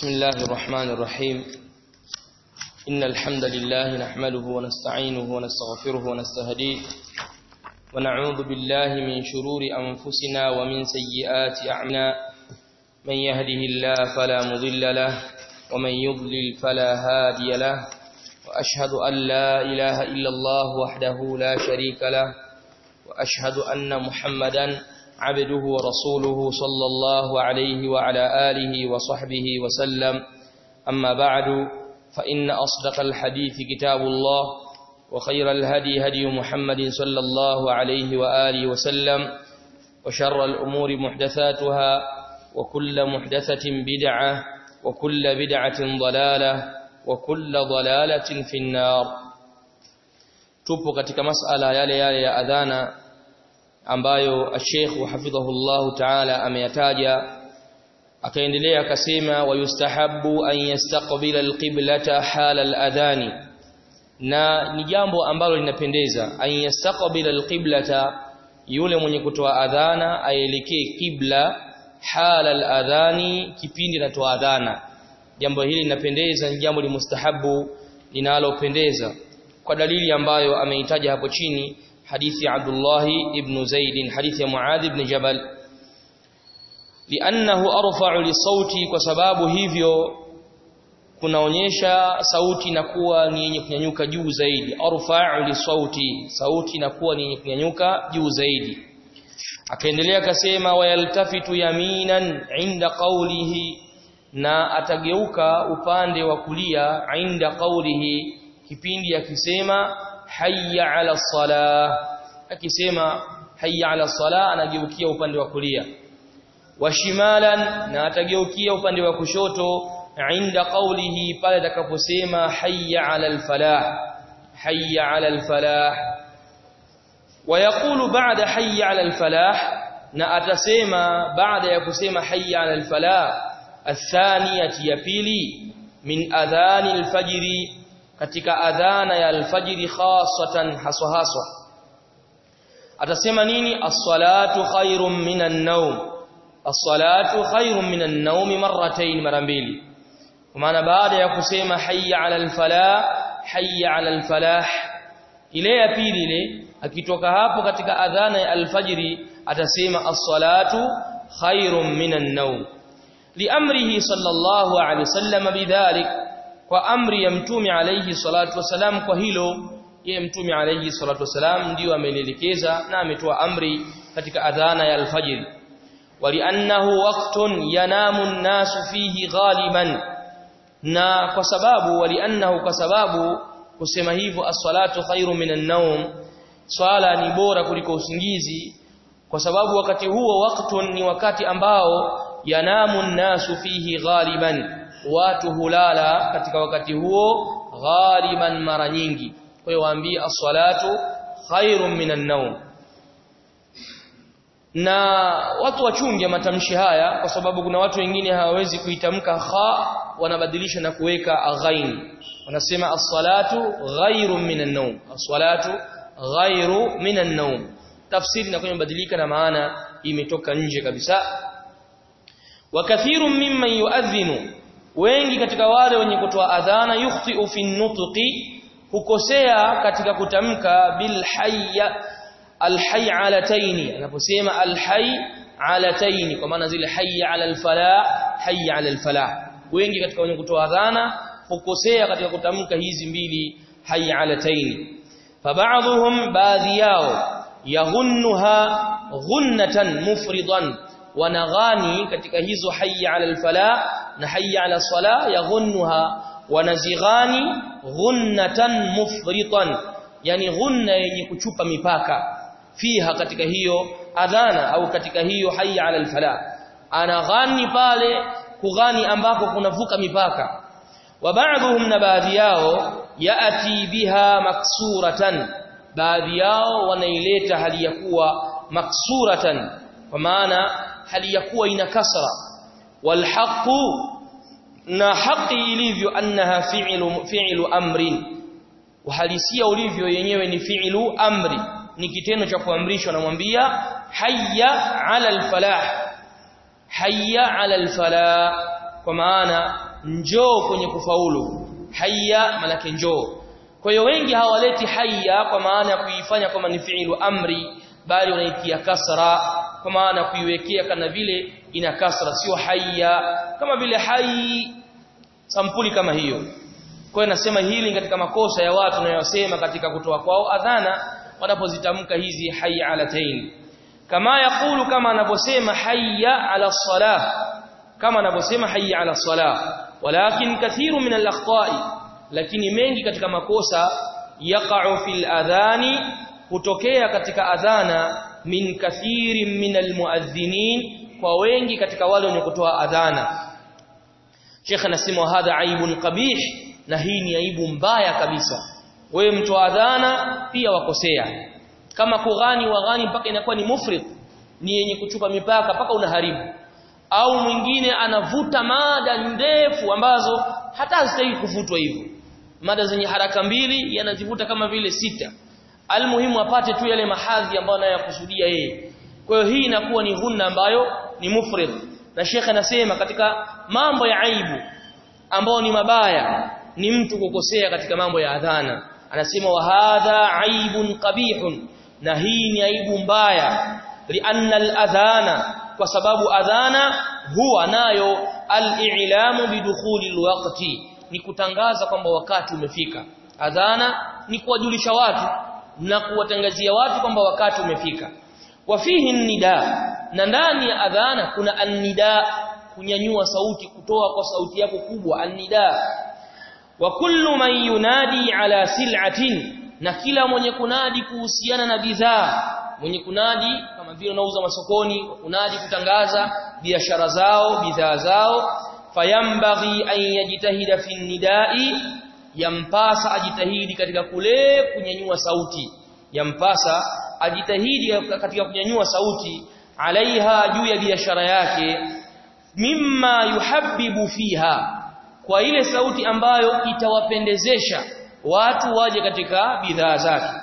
بسم الله الرحمن الرحيم إن الحمد لله نحمده ونستعينه ونستغفره ونستهديه ونعوذ بالله من شرور أنفسنا ومن سيئات أعمالنا من يهده الله فلا مضل له ومن يضلل فلا هادي له وأشهد أن لا إله إلا الله وحده لا شريك له وأشهد أن محمدا عبده ورسوله صلى الله عليه وعلى آله وصحبه وسلم أما بعد فإن أصدق الحديث كتاب الله وخير الهدي هدي محمد صلى الله عليه وآله وسلم وشر الأمور محدثاتها وكل محدثة بدعة وكل بدعة ضلالة وكل ضلالة في النار tupo katika masala yale yale ya adhana ambayo Sheikh hafidhahullahu ta'ala ameyataja akaendelea akasema wayustahabu an yastaqbila alqiblata hala aladhani na ni jambo ambalo linapendeza an yastaqbila alqiblata yule mwenye kutoa adhana aelekee kibla hala aladhani kipindi anatoa adhana jambo hili linapendeza ni jambo limustahabu linalopendeza kwa dalili ambayo ameitaja hapo chini hadithi Abdullah ibn Zaid hadithi ya Muadh ibn Jabal li'annahu arfa'u lisauti kwa sababu hivyo kunaonyesha sauti inakuwa ni yenye kunyanyuka juu zaidi arfa'u lisauti sauti inakuwa ni yenye kunyanyuka juu zaidi akaendelea akasema wayaltafitu yaminan inda qawlihi na atageuka upande wa kulia inda qawlihi kipindi akisema hayya ala salah akisema hayya ala salah anageukia upande wa kulia washimalan na atageukia upande wa kushoto inda qawlihi pale atakaposema hayya ala alfalah hayya ala alfalah ويقول بعد حي على الفلاح na atasema baada ya kusema hayya ala alfalah athaniyati ya pili min adhani alfajri katika adhana ya alfajiri khasatan haswa haswa atasema nini as-salatu khairum minan nawm as-salatu khairum minan nawm marratayn mara mbili kwa maana baada ya kusema hayya ala al-falah hayya ala al-falah ile ya pili ile akitoka hapo katika adhana ya alfajiri atasema as-salatu khairum minan nawm liamrihi sallallahu alayhi wasallam bidhalik kwa amri ya mtume alayhi salatu wasalam kwa hilo yeye mtume alayhi salatu wasalam ndio amelielekeza na ametoa amri katika adhana ya alfajr waliannahu waqtun yanamu an-nasu fihi ghaliban na kwa sababu waliannahu kwa sababu kusema hivyo as-salatu khairu minan nawm swala ni bora kuliko usingizi kwa sababu wakati huo waqtun ni wakati ambao yanamu an-nasu fihi ghaliban watu hulala katika wakati huo ghaliban mara nyingi kwa hiyo waambie as-salatu khairun minan nawm na watu wachunge matamshi haya kwa sababu kuna watu wengine hawawezi kuitamka kha wanabadilisha na kuweka aghain wanasema as-salatu ghairun minan nawm as-salatu ghairu minan nawm tafsiri inakuwa imebadilika na maana imetoka nje kabisa wa kathirun mimman yu'adhinu wengi katika wale wenye kutoa adhana yukhti'u fi nutqi hukosea katika kutamka bil hayya al hayy alataini anaposema al hayy alataini kwa maana zile hayya ala al falah hayya ala al falah wengi katika wenye kutoa adhana hukosea katika kutamka hizi mbili hayya alataini faba'dhum baadhi yao yaghunnuha ghunnatan mufridan wanaghani katika hizo hayya ala al falah na hayya ala sala yaghunnuha wanazighani ghunnatan mufritan yani ghunna yenye kuchupa mipaka fiha katika hiyo adhana au katika hiyo hayya ala alfala anaghani pale kughani ambako kunavuka mipaka wa baadhuhum na baadhi yao yaati biha maksuratan baadhi yao wanaileta hali ya kuwa maksuratan kwa maana hali ya kuwa ina kasra والحق na haki ilivyo annaha fi'lu fi'lu amrin uhalisia ulivyo yenyewe ni fi'lu amri ni kitendo cha kuamrishwa namwambia hayya 'ala al-falah hayya 'ala al-falah kwa maana njoo kwenye kufaulu hayya malaki njoo kwa hiyo wengi hawaleti hayya kwa maana ya kuifanya kama ni fi'lu amri bali wanaitia kasra kwa maana kuiwekea kana vile ina kasra sio hayya kama vile hayy sampuli kama hiyo kwa hiyo nasema hili katika makosa ya watu wanayosema katika kutoa kwao adhana wanapozitamka hizi hayya alatain kama yakulu kama anavyosema hayya ala salah kama anavyosema hayya ala salah walakin kathiru min al-akhta'i lakini mengi katika makosa yaqa'u fil adhani hutokea katika adhana min kathirin min almuadhdhinin kwa wengi katika wale wenye kutoa adhana Sheikh anasema hadha aibun qabih na hii ni aibu mbaya kabisa wewe mtu adhana pia wakosea kama kughani waghani mpaka inakuwa ni mufrid ni yenye kuchupa mipaka mpaka unaharibu au mwingine anavuta mada ndefu ambazo hata hazistahili kuvutwa hivyo mada zenye haraka mbili yanazivuta kama vile sita almuhimu apate tu yale mahadhi ambayo anayakusudia yeye kwa hiyo hii inakuwa ni ghunna ambayo ni mufrid na Sheikh anasema katika mambo ya aibu ambao ni mabaya ni mtu kukosea katika mambo ya adhana anasema wa hadha aibun qabihun na hii ni aibu mbaya lianna al-adhana kwa sababu adhana huwa nayo al-i'lamu bidukhuli al-waqti ni kutangaza kwamba wakati umefika adhana ni kuwajulisha watu na kuwatangazia watu kwamba wakati umefika wafihi nida na ndani ya adhana kuna annida kunyanyua sauti kutoa kwa sauti yako kubwa annida wa kullu man yunadi ala sil'atin na kila mwenye kunadi kuhusiana na bidhaa mwenye kunadi kama vile unauza masokoni kunadi kutangaza biashara zao bidhaa zao fayambaghi an yajtahida fi nidai yampasa ajitahidi katika kule kunyanyua sauti yampasa ajitahidi katika kunyanyua sauti alaiha juu ya biashara yake mimma yuhabbibu fiha kwa ile sauti ambayo itawapendezesha watu waje katika bidhaa zake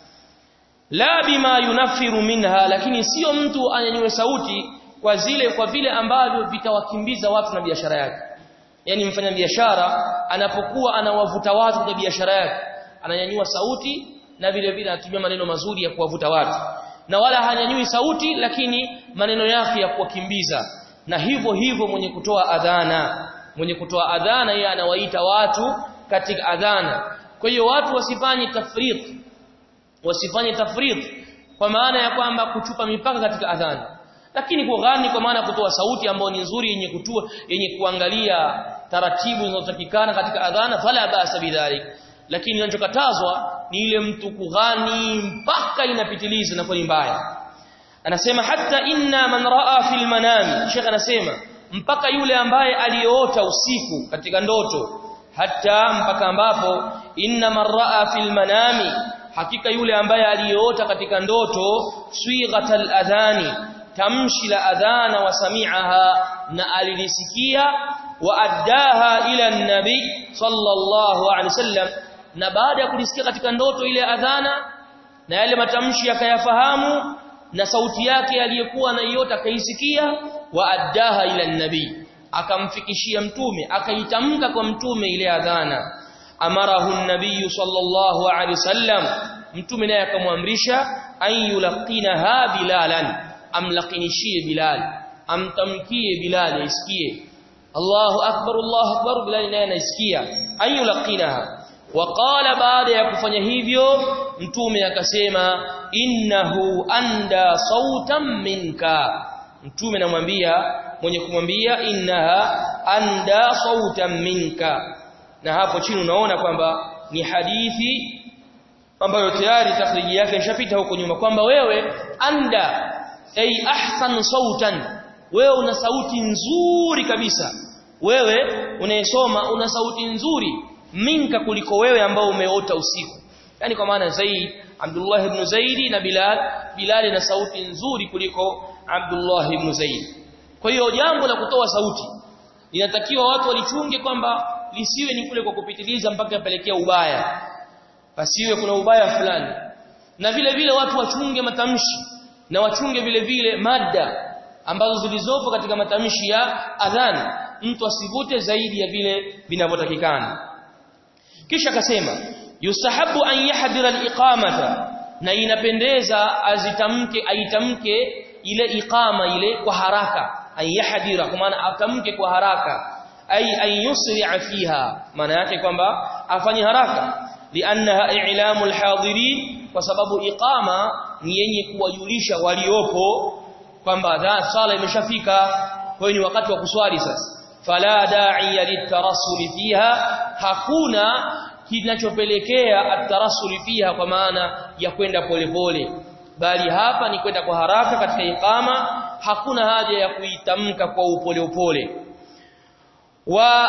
la bima yunafiru minha lakini sio mtu anyanyue sauti kwa zile kwa vile ambavyo vitawakimbiza watu na biashara yake yani mfanya biashara anapokuwa anawavuta watu kwa biashara yake ananyanyua sauti na vile vile anatumia maneno mazuri ya kuwavuta watu na wala hanyanyui sauti lakini maneno yake ya kuwakimbiza na hivyo hivyo mwenye kutoa adhana mwenye kutoa adhana yeye anawaita watu katika adhana kwa hiyo watu wasifanye tafrit wasifanye tafrit kwa maana ya kwamba kuchupa mipaka katika adhana lakini kughani kwa maana kutoa sauti ambayo ni nzuri yenye kutua yenye kuangalia taratibu zinazotakikana katika adhana fala basa bidhalik lakini kinachokatazwa ni ile mtu kughani mpaka inapitiliza na kwa mbaya anasema hata inna man raa fil manami shekha anasema mpaka yule ambaye aliyeota usiku katika ndoto hata mpaka ambapo inna man raa fil manami hakika yule ambaye aliyeota katika ndoto swighatal adhani tamshi la adhana wa sami'aha na alilisikia wa addaha ila nabi sallallahu alaihi wasallam na baada ya kulisikia katika ndoto ile adhana na yale matamshi akayafahamu na sauti yake aliyekuwa anaiota akaisikia wa addaha ila nabi akamfikishia mtume akaitamka kwa mtume ile adhana amarahu an-nabiy sallallahu alaihi wasallam mtume naye akamwamrisha an yulqinaha bilalan amlaqinishie bilal amtamkie bilal aisikie Allahu akbar Allahu akbar bilal naye anaisikia an yulqinaha waqala baada ya kufanya hivyo mtume akasema innahu anda sautan minka mtume namwambia mwenye kumwambia innaha anda sautan minka na hapo chini unaona kwamba ni hadithi ambayo tayari takhriji yake ishapita huko nyuma kwamba wewe anda ay ahsan sautan wewe una sauti nzuri kabisa wewe unayesoma una sauti nzuri minka kuliko wewe ambao umeota usiku yani kwa maana Zaid Abdullah ibn Zaid na Bilal Bilal na sauti nzuri kuliko Abdullah ibn Zaid kwa hiyo jambo la kutoa sauti linatakiwa watu walichunge kwamba lisiwe ni kule kwa kupitiliza mpaka yapelekea ubaya pasiwe kuna ubaya fulani na vile vile watu wachunge matamshi na wachunge vile vile mada ambazo zilizopo katika matamshi ya adhan mtu asivute zaidi ya vile vinavyotakikana kisha akasema yusahabu an yahdira al-iqamata na inapendeza azitamke aitamke ile iqama ile kwa haraka an yahdira kwa maana atamke kwa haraka ay an yusri'a fiha maana yake kwamba afanye haraka liannaha i'lamul hadirin kwa sababu iqama ni yenye kuwajulisha waliopo kwamba sala imeshafika kwa hiyo ni wakati wa kuswali sasa fala da'iya litarassul fiha hakuna kinachopelekea atarassul fiha kwa maana ya kwenda polepole bali hapa ni kwenda kwa haraka katika iqama hakuna haja ya kuitamka kwa upole upole wa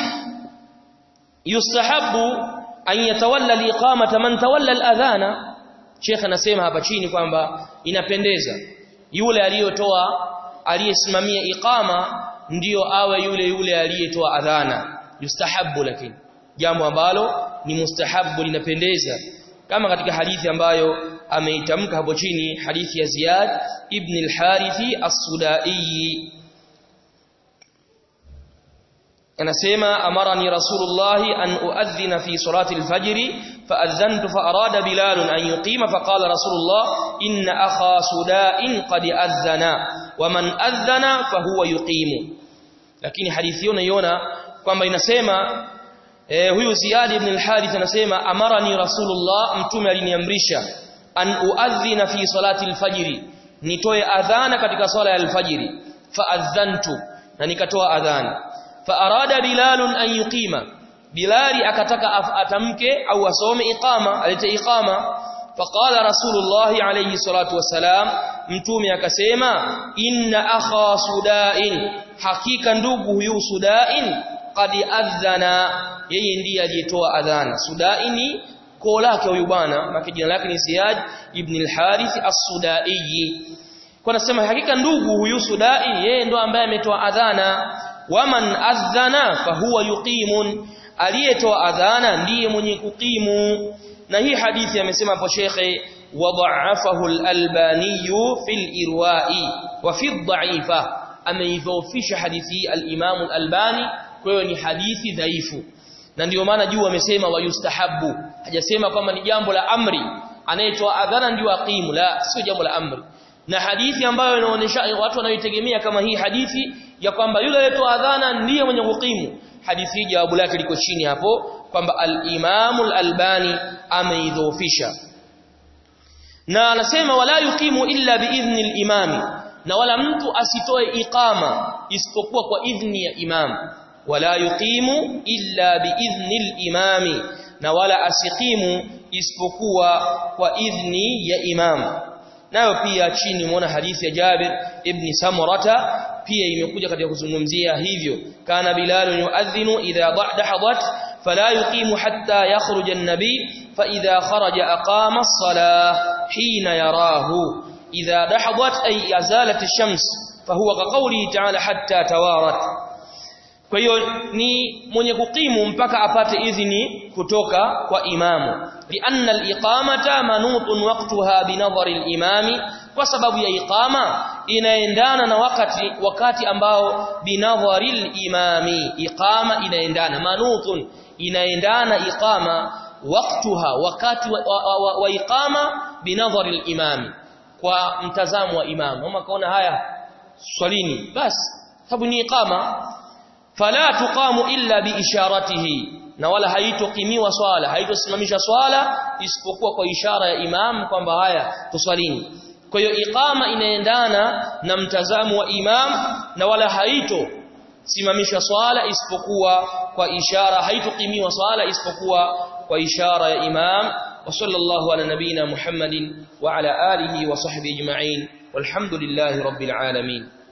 yustahabu an yatawalla liqamata man tawalla aladhana Sheikh anasema hapa chini kwamba inapendeza yule aliyotoa aliyesimamia iqama ndiyo awe yule yule aliyetoa adhana yustahabu lakini jambo ambalo ni mustahabu linapendeza kama katika hadithi ambayo ameitamka hapo chini hadithi ya Ziyad ibn al-Harithi as-Sudai anasema amarani rasulullah an uadhina fi salati al-fajr فأذنت فأراد بلال أن يقيم فقال رسول الله إن أخا سداء قد أذن ومن أذن فهو يقيم lakini hadithi hiyo naiona kwamba inasema eh, huyu Ziyad ibn al-Harith anasema amarani rasulullah mtume aliniamrisha an uadhina fi salati al-fajr nitoe adhana katika swala ya al-fajr faadhantu na nikatoa adhana fa arada bilal an yuqima bilali akataka atamke au asome iqama alete iqama faqala rasulullah alayhi salatu wasalam mtume akasema inna akha sudain hakika ndugu huyu sudain qad adhana yeye ndiye aliyetoa adhana sudaini koo lake huyu bwana maki jina lake ni Ziyad ibn al-Harith as-Sudai kwa nasema hakika ndugu huyu Sudai yeye ndo ambaye ametoa adhana waman adhana fahuwa yuqimun aliyetoa adhana ndiye mwenye kukimu na hii hadithi amesema hapo shekhe wadha'afahu al-albani fil irwa'i wa fi ad-da'ifa ameidhoofisha hadithi al-imam al-albani kwa hiyo ni hadithi dhaifu na ndio maana juu amesema wayustahabu hajasema kwamba ni jambo la amri anayetoa adhana ndio aqimu la sio jambo la amri na hadithi ambayo inaonyesha watu wanaoitegemea kama hii hadithi ya kwamba yule aliyetoa adhana ndiye mwenye kukimu hadithi hii jawabu lake liko chini hapo kwamba al-Imam al-Albani ameidhoofisha na anasema wala yuqimu illa biidhni al-imam na wala mtu asitoe iqama isipokuwa kwa idhni ya imam wala yuqimu illa biidhni al-imam na wala asiqimu isipokuwa kwa idhni ya imam nayo pia chini muona hadithi ya Jabir ibn Samurata pia imekuja katika kuzungumzia hivyo kana bilal yuadhinu idha dahadat fala yuqimu hatta yakhruja an-nabi fa idha kharaja aqama as-salah hina yarahu idha dahadat ay yazalat ash-shams fahuwa kaqawli ta'ala hatta tawarat kwa hiyo ni mwenye kukimu mpaka apate idhini kutoka kwa imamu lianna al-iqamata manutun waqtaha binadhari al-imami kwa sababu ya iqama inaendana na wakati wakati ambao binadhari al-imami iqama inaendana manutun inaendana iqama waqtaha wakati wa, wa, wa, wa iqama binadhari al-imami kwa mtazamo wa imamu kama kaona haya swalini basi sababu ni iqama fala tuqamu illa biisharatihi na wala haitokimiwa swala haitosimamisha swala isipokuwa kwa ishara ya imam kwamba haya tuswalini kwa hiyo iqama inaendana na mtazamo wa imam na wala haito simamisha swala isipokuwa kwa ishara haitokimiwa swala isipokuwa kwa ishara ya imam wa sallallahu ala nabina muhammadin wa ala alihi wa sahbihi ajma'in walhamdulillahi rabbil alamin